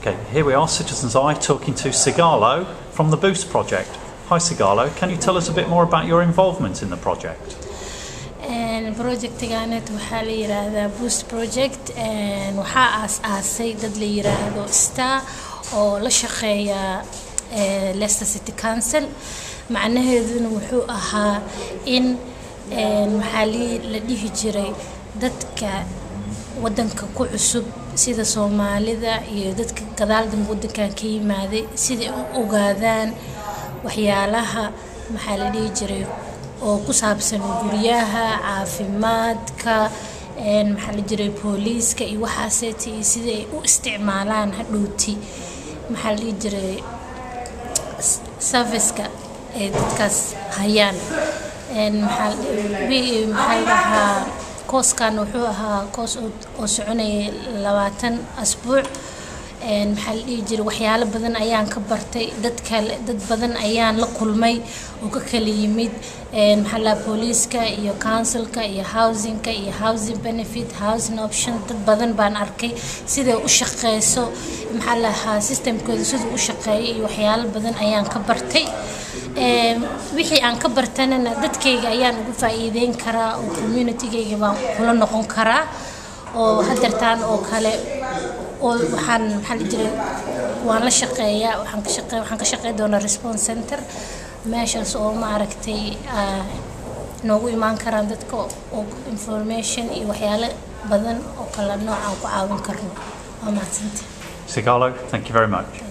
Okay, here we are, Citizens Eye, talking to Sigalo from the Boost project. Hi Sigalo, can you tell us a bit more about your involvement in the project? projectiganet waxaa la yiraahdaa boost project waxaa aas-aasay dad la yiraahdo star oo la shaqeeya leicester city council macnaheeduna wuxuu ahaa in maxaa la dhihi jiray dadka wadanka ku cusub sida soomaalida iyo dadka gadaaldanba wadankan ka yimaaday siday u ogaadaan waxyaalaha maxaa la dhihi jiray oo ku saabsan guryaha caafimaadka maxaa la jiray booliiska iyo waxaaseeta iyo sida ay u isticmaalaan hadhowti maxaa la dhihi jiray serviceka ay dadkaas hayaan maxaa dhahaa kooskan wuxuu ahaa koos oo soconayay labaatan asbuuc maxaa la dhihi jiray waxyaalo badan ayaan ka bartay dad kale dad badan ayaan la kulmay oo ka kala yimid maxaa lahaa booliiska iyo councilka iyo housingka iyo housing benefit housing option dad badan baan arkay siday u shaqeyso maxaa lahaa systemkooda siduu u shaqeeyo iyo waxyaalo badan ayaan ka bartay wixii aan ka bartanana dadkayga ayaan ugu faa'iideyn karaa oo communitygayga baan kula noqon karaa oo hadeertaan oo kale oo waxaan maxaa la jiray waan la shaqeeyaa waxaan ka shaqey waxaan ka shaqey doonaa response center meeshaas oo maaragtay noogu imaan karaan dadka oo information iyo waxyaalo badan oo kala nooc aan ku caawin karno waa mahadsanta Sigalo, thank you very much.